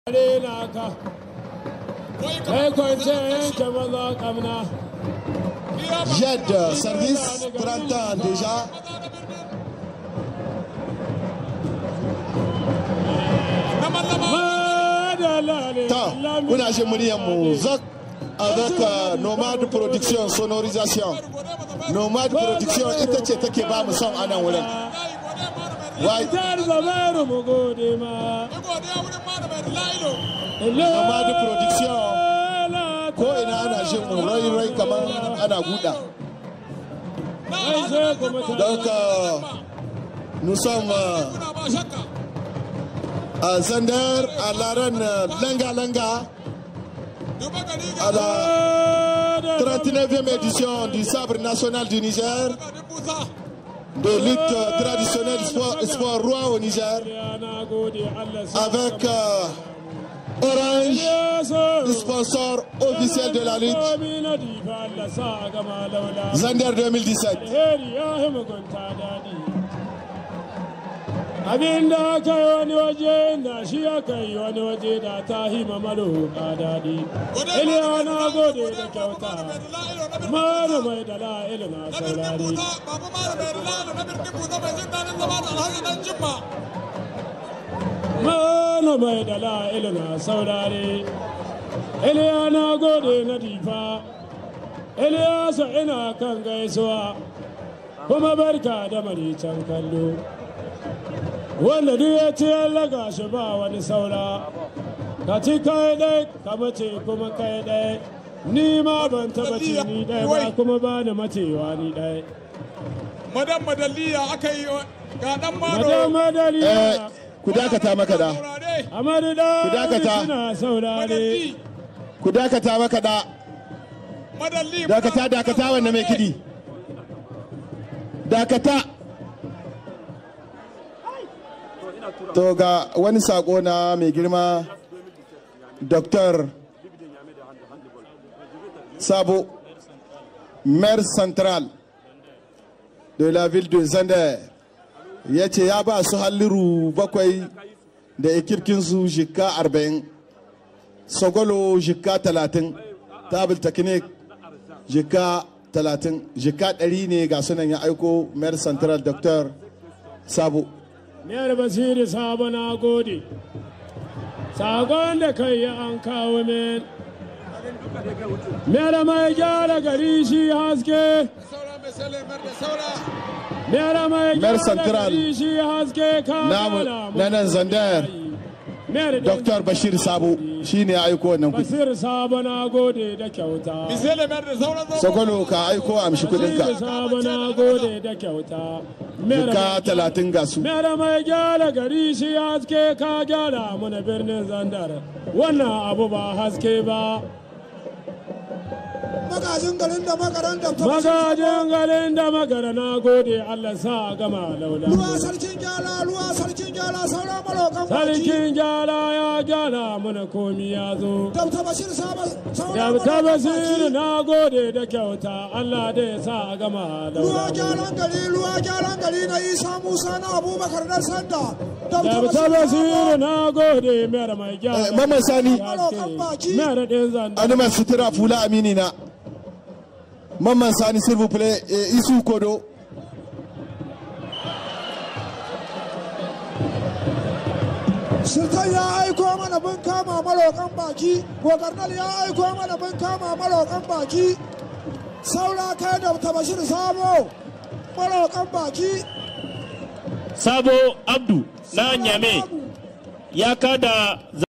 rena ka kai kwance yanke maza kamna Jed, service, 30 ans déjà. Ta, kuna shi muryar mu zak avec euh, Nomad Production Sonorisation. Nomad Production ita ce take ba mu son anan wurin. Wai, tar zameru mu gode ma Nomad Production ko ina ana jin mu rai rai kamar ana guda. Donc, euh, nous sommes euh, à Zender, à l'arène euh, Langa Langa, à la 39e édition du Sabre national du Niger, de lutte euh, traditionnelle sport, sport roi au Niger, avec euh, Orange, sponsor officiel de la lutte, Zender 2017. abin da aka yi wani waje na shi aka yi wani waje da ta hima malo ka daɗi iliya na gode da kyauta mara mai da la'ilu na saurari mara mai da la'ilu na saurari iliya na gode na difa iliya sa ina kan gaisuwa kuma barka da maricen kallo wanda duk ya ce laga shi ba wani saura ka ci kai ɗai ka mace kuma kai ɗai ni ma ban taba ci ni ɗai ba kuma ba da macewa ni ɗai madan madalliya aka yi ga dan maro madan madaliya Eh, ku dakata maka da, amadu da Ku dakata. suna saurare madalli ku dakata maka da, madalli dakata dakata wannan mai kidi. Dakata. To ga wani sako na mai girma Dr. Sabo, maire central de la ville de Zander, ya ce ya ba su halliru bakwai da ikirkinsu jika arba'in, sogolo jika talatin, tabil teknik jika talatin, jika ɗari ne ga sunan ya aiko maire central Dr. Sabo. Miyar Basiri Sabo na gode. Sakon da kai ya an kawo min. Miyar mai gyara gari shi haske. saura mai sale mar da saura Miyar mai Mayor gyara Central. gari shi haske ka Namu gana mu. na nan Zandar. Miyar Dr. Bashir Sabo shi ne ya aiko wannan kudi. Basir Sabo na gode da kyauta. misali mar da sauran zo Sogolo ka aiko amshi Basir kudinka. Sabo na gode da kyauta. Miyar Jika talatin ga su. Mera mai gyara gari shi haske ka gyara mana birnin zandar wannan abu ba haske ba magajin garin da makaran da ta magajin garin da magara na gode allah sa a gama laula ruwa sarkin gyara ruwa sarkin gyara sauran marokan baki sarkin gyara ya gyara mana komi ya zo dabta bashir saba sauran da ta marokan basiru baki na gode da kyauta allah da ya sa a gama ruwa laula gyaran gari ruwa gyaran gari na isa musa na abubakar na sanda dabta da ta bashir basiru saba na gode mera mai gyara Eh, Mamman Sani, mera ɗin zandar animal sutura fula amini na. Mamman Sani, s'il vous plaît, eh, Isu Kodo. sultan ya aiko mana bin kama marokan baki gogarnal ya aiko mana bin kama marokan baki saura kai dabta bashir sabo marokan baki Sabo Abdu na Nyame ya kada